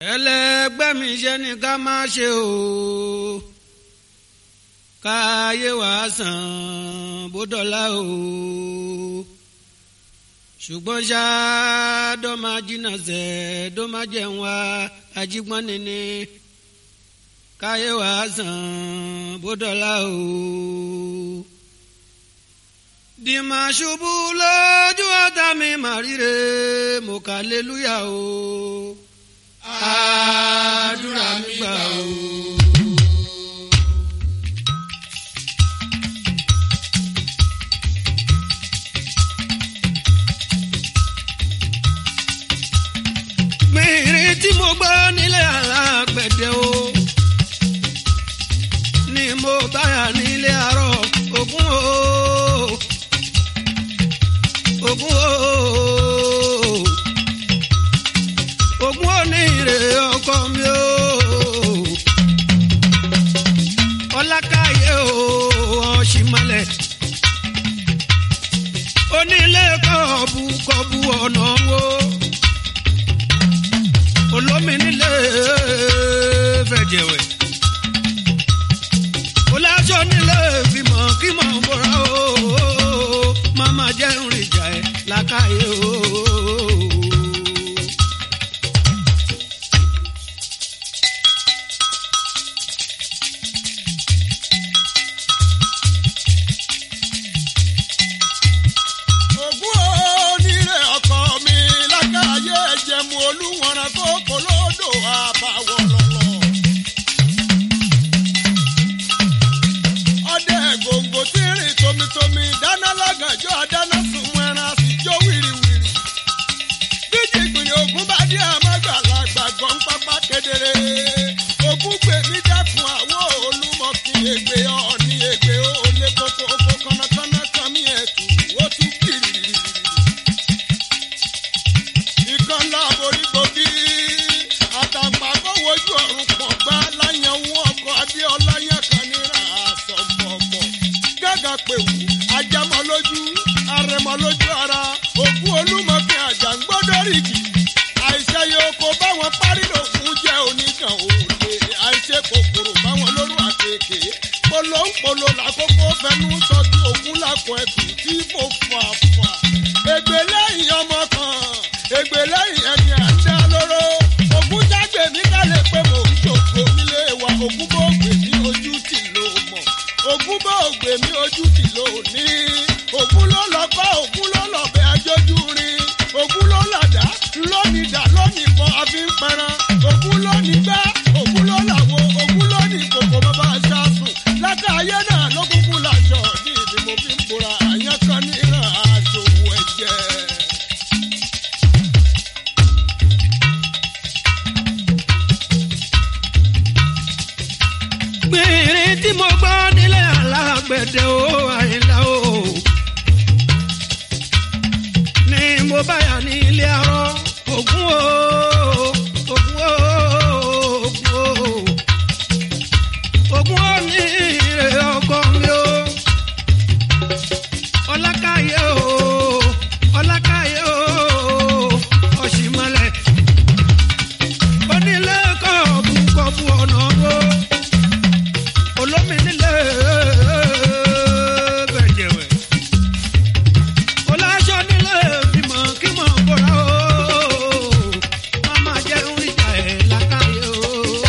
ẹlẹgbẹ́ mi ṣe ni ká má ṣe o káyé wàá sàn bó dọ̀la o ṣùgbọ́n ṣá dọ́ máa jìnnà sẹ́ dọ́ máa jẹun wá ajígbọ́n nínú káyé wàá sàn bó dọ̀la o. dìmọ̀ ṣubú lójú ọ̀tá mi màríre mo kà lélúyà o. àdúrà mi gbà o. gbìnrín tí mo gbọ́ nílé alágbẹ̀dẹ o ni mo báyà nílé àárọ̀ ògún o ògún o ògún ò ní ìrè ọkọ mi o ọlákàyé o ọ̀ṣìmọ̀lẹ̀ onílé kọ́ọ̀bù kọ́ọ̀bù ọ̀nà wo olómi nílé fẹ̀jẹ̀wẹ̀ oláṣọ nílé fìmọ̀ kí mọ̀ ń bọ̀rọ̀ o màmá jẹ́ ń rìjà ẹ̀ làkàyè o. ògún onílé ọkọ mi lákàáyé jẹmu olúwọ̀nà tó polódò àbáwọ̀ lọ́lọ́. ọdẹ gbòǹgbò tí ń rìn tomitomi dáná lágàjọ dáná sun ẹran àtijọ́ wìrìwìrì. díjì gbìyànjú ògún bá dé àmàgbàlagbà gan pápá kedere. ògún gbèmí dákun àwọ̀ olúmọ̀kì ègbè ọ̀ọ́ni ègbè olè kókó oko kọ́nàkọ́nà kan mí ẹ̀tù ó tún kìrìrì. ìkan ńlá borí gbòógì àtàǹpàkò wojú ọ̀run pọ̀ gbá láyàn owó ọkọ̀ adéọlá yàn kan níra àsọ̀mọ̀mọ̀. gàgà pèwù ajámọ̀ lójú arẹmọ lójú ara òkú olúmọ̀kì àjàngbọ́dọ̀rìgì àìṣe yòókù báwọn parí lòkun jẹ́ oníkan òde àìṣe kòkòrò báwọn lóru àkèké polóńpolo làkókò fẹnu sọjú ògún làkọ ẹtù tí mo fà fà ègbè lẹ́yìn ọmọ kan ègbè lẹ́yìn ẹni àdá lóró ògún jágbe mi kálẹ̀ pé mò ń ṣòfò nílé wa ògún bó gbè mí ojú tì ló mọ̀ ògún bó gbè mí ojú tì ló ní ògún ló lọ kọ́ ògún ló lọ bẹ ajójú rin ògún ló làdá lónìí dà lónìí bọ́ àfi ń pẹran ògún lónìí gbá ògún ló làwo ògún lónìí kòkò bàbá aṣáàsùn látàáyé náà ló kúkú láṣọ ní ìdí mo fi ń bora àyàn kan ní ìran àṣòwò ẹ̀jẹ̀. gbìnrín tí mo gbọ́ nílé alágbẹ̀dẹ o àyìnlá o ni mo báyà nílé àárọ̀ ògún o ògún o ògún o ògún o ní ìrè ọkọ mi o ọlákàyé o ọlákàyé o ọ̀ṣìmọ̀lẹ̀ onílé kọ́ọ̀bù kọ́ọ̀bù ọ̀nà wo olómi nílé bẹ̀jẹ̀wẹ̀ oláṣọ nílé bímọ kí mọ̀ bọ̀rọ̀ o màmá jẹ́ ń ríjà ẹ̀ lákàyè o.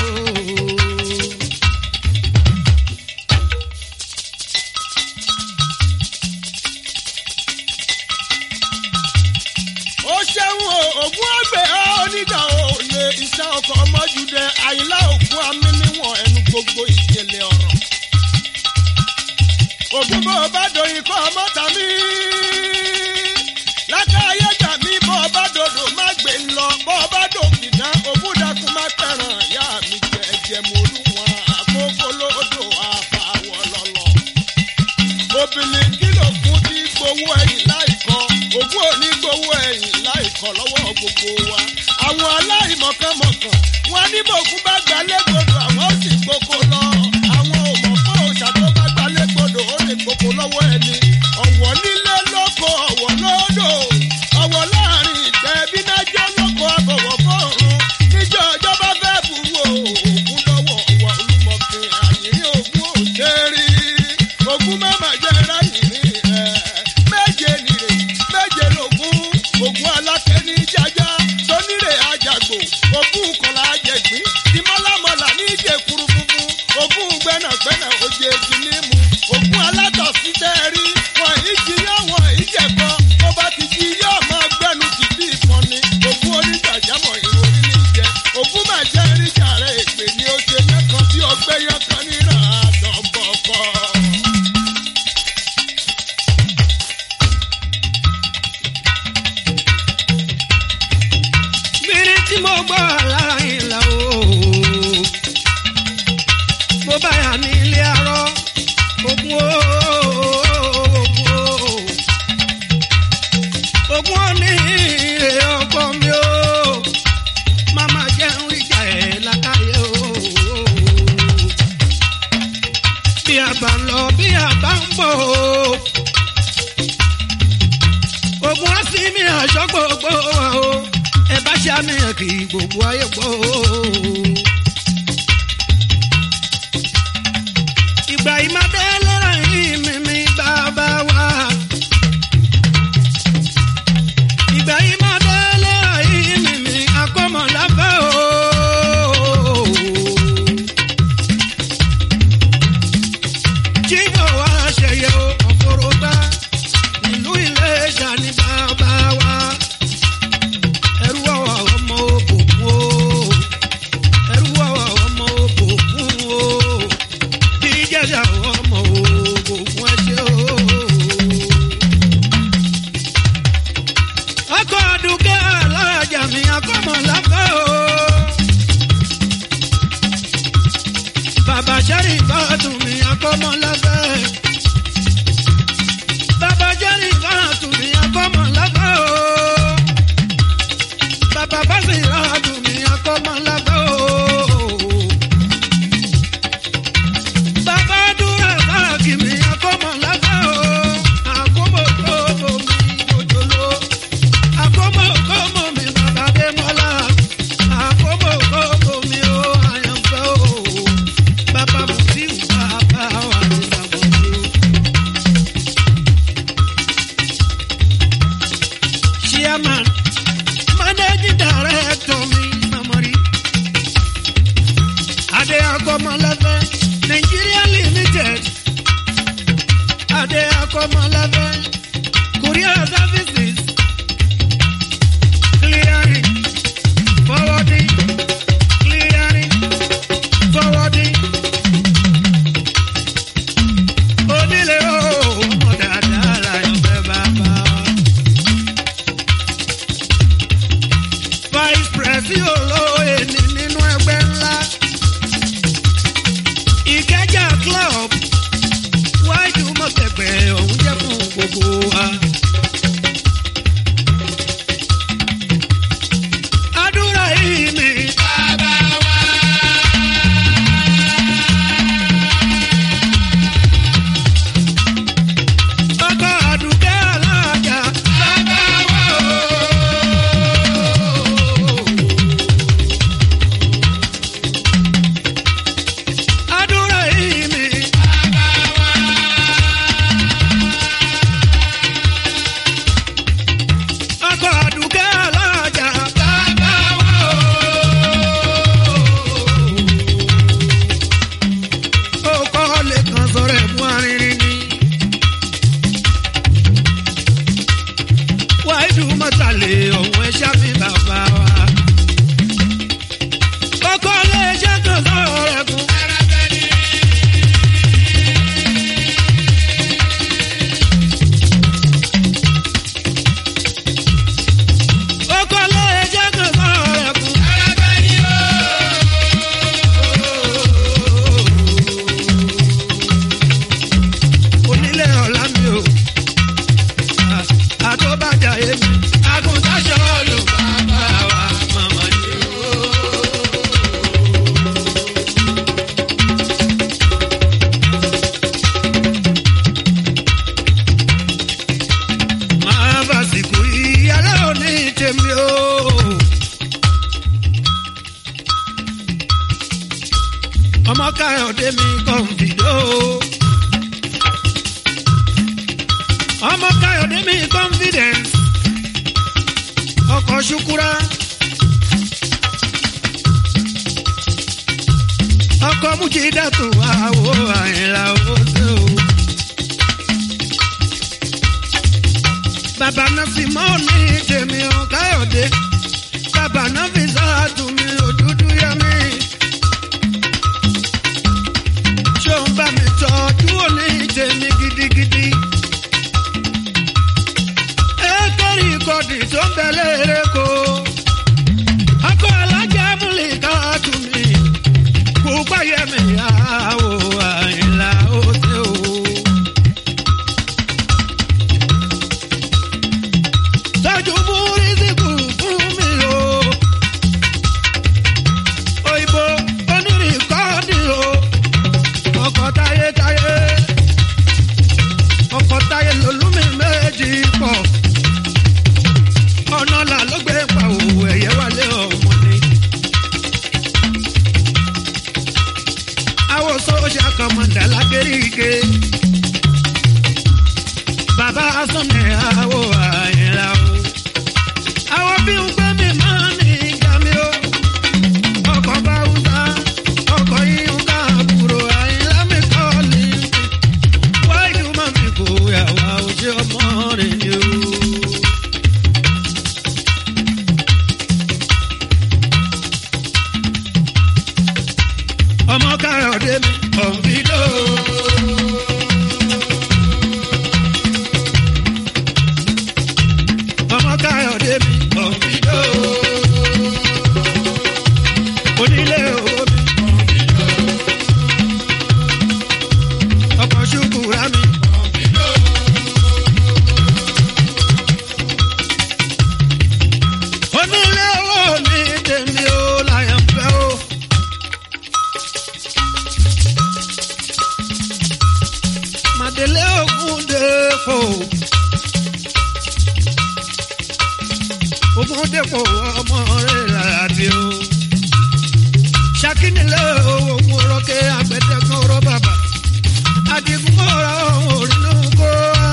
ó ṣeun o ògún ọgbẹ́ onígbà òòlè iṣẹ́ ọkọ̀ ọmọjúdẹ àyìnlá ògún amíníwọ̀n ẹnu gbogbo ìṣẹ̀lẹ̀ ọ̀rọ̀. ògún bó o bá doyin kọ́ ọmọ tàmí. lákàáyé gbà mí bó o bá dòdò má gbé ń lọ bó o bá dòkì dán ògún dákun má pẹ̀ràn ìyá mi jẹ ẹ̀jẹ̀ mòlú wọn àkókò lódò àfàwọ̀ lọ́lọ́ obìnrin kìlọ̀ fún ti gbowó ẹ̀yìn láìkọ ògùn òní gbowó ẹ̀yìn láìkọ lọ́wọ́ gbogbo wa. àwọn aláìmọ̀kànmọ̀kàn wọn ní bòkú bá gba lẹ́gbọ̀dọ̀ àwọn ó sì gboko lọ. àwọn òmò fún òòṣà tó bá gba lẹ́gbọ̀dọ̀ ó lè gboko lọ́wọ́ ẹni. ọ̀wọ̀ nílé lóko ọ̀wọ̀ lódò ọ̀wọ̀ láàrin ìtẹ́ bí nájọ́ lóko àbọ̀wọ̀ fọ́ọ̀run níjọ́ ọjọ́ bá gbọ́ gbogbo wa o ẹ bá ṣe àníyàn kí gbogbo ayé gbọ́ o. ìgbà ìmọ̀dé lọ́rọ̀ yìí mímí bàbá wa. ìgbà ìmọ̀dé lọ́rọ̀ yìí mímí akọ́mọ̀láfẹ́ o. jíjọ wa ṣẹyẹ o ọ̀fọ̀rọ̀gbá ìlú Iléṣà ní bàbá wa. ẹrú ọ̀wà ọmọ òbòkun o. ẹrú ọ̀wà ọmọ òbòkun o. bí jẹ́jà ọmọ òbòkun ẹ ṣe o. ọkọ̀ àdùkẹ́ alájà mi akọ́mọ̀ láfẹ́ o. bàbá sẹ́rì bàtún mi akọ́mọ̀ láfẹ́. bàbá sẹ́rì bàtún mi akọ́mọ̀ láfẹ́ o. bàbá bàṣẹ ìràdùn mi akọ́mọ̀ láfẹ́ o. bàbá dúró báàgì mi akọ́mọ̀ láfẹ́ o. àkómọ̀ tó bomi òjòló. àkómọ̀ kọ́mọ̀ mi bàbá dé mọ́lá. àkómọ̀ kọ́mọ̀ mi ó àyànfẹ́ o. bàbá mutiu bàbá wà ní sàmọ́jú. chairman managing director mi mamori. adé akọ́mọláfẹ́ nigeria limited. adé akọ́mọláfẹ́ courier services clearing forwarding clearing forwarding. onílé o ọmọ dáadáa láyọ̀ fẹ́ bàbá wa. vice president olóye ní nínú ẹgbẹ́ ńlá. ìkẹjà club wájú mọ̀tẹ̀pẹ̀ ọ̀hún jẹ́ fún gbogbo wa. àdúrà yìí mi. bàbá wa. ọkọ̀ àdùkẹ́ alájà. bàbá wa o. àdúrà yìí mi. bàbá wa. ọkọ̀ àdùkẹ́ alájà. bàbá wa o. ó kọ́ lè kàn sọ̀rọ̀ ẹ̀fún arìnrìn ni. wáìdù mọ́tàlẹ́ ọ̀hún ẹ ṣáfi bàbá wa. kọ́kọ́ lè ṣe kàn sọ̀rọ̀ ẹ̀fún. kọ́kọ́ lè ṣe kàn sọ̀rọ̀ ẹ̀fún. onílé ọ̀la mi o àtọ́bàjà èmi àgùntàṣọ ló bàbá wa màmá ni o. máa bàsìkò ìyálé òní tèmi o. ọmọ káyọ̀dé mi kọ̀ǹfìdó. ọmọ káyọ̀dé mi confidence ọkọ̀ ṣukura ọkọ̀ mújídàtò àwọ̀ àyìnlá òṣè o. bàbá náà fi mọ́ ní tèmi ọ̀ káyọ̀dé bàbá náà fi sáàtù mi òdúdú yá mi. ṣé ń bá mi tọ́jú òní tèmi gidigidi ekeri kọdì tó ń bẹ léèrè kó. akọ alájà múlì ká tún mi. kó gbáyẹmí àwò àyìnlá ó ṣe o. tọ́jú múrísìkù fún mi o. kọ́mọ̀dà lágéríge. bàbá sọ̀nẹ̀ àwọ̀ àyìnlá o. àwọn bí ń gbé mi máa ní ìgbà mi o. ọkọ̀ bá ń ta ọkọ̀ yìí ń ká àbúrò àyìnlá mi kọ́ ni. wáyé má fi kó yàwá ojú ọmọ rẹ̀ ni o. ọmọ káyọ̀dé mi ọ̀nbídó. ọmọ káyọ̀dé mi ọ̀nbídó. onílé owó mi ọ̀nbídó. ọkọ̀ ṣùkúrà mi ọ̀nbídó. onílé owó mi tèmi ó láyọ̀ ń fẹ́ o. Màdélé ògùn dèfò. Ògùn dèfò ọmọ rẹ̀ láti o. Ṣakínilé ògùn orókè àgbẹ̀dẹ̀kan oró bàbà. Adigun mọ́ra ọ̀hún òrìnnú kó wá.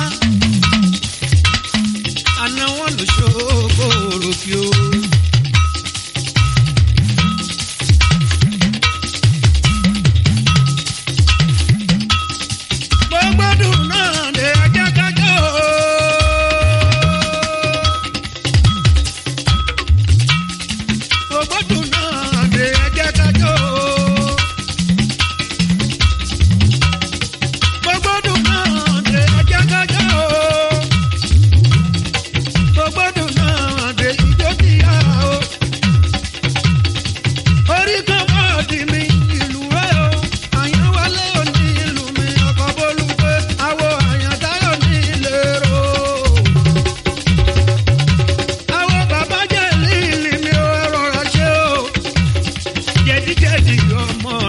Àná wọn lò ṣògo òròkì o. gbogbo dùn náà lè ajá kájọ. gbogbo dùn náà lè ajá kájọ. gbogbo dùn náà lè ajá kájọ. gbogbo dùn náà lè ijó tìyà o. orí kan bá di mi ìlú rẹ̀ o. àyànwálé òní ìlú mi ọkọ̀ bólú pé àwọ̀ àyàntáyọ̀ ní ìlérò. àwọ̀ bàbá jẹ́ líìlì mi ò rọra ṣe o. jẹ̀díjẹ̀dì ọmọ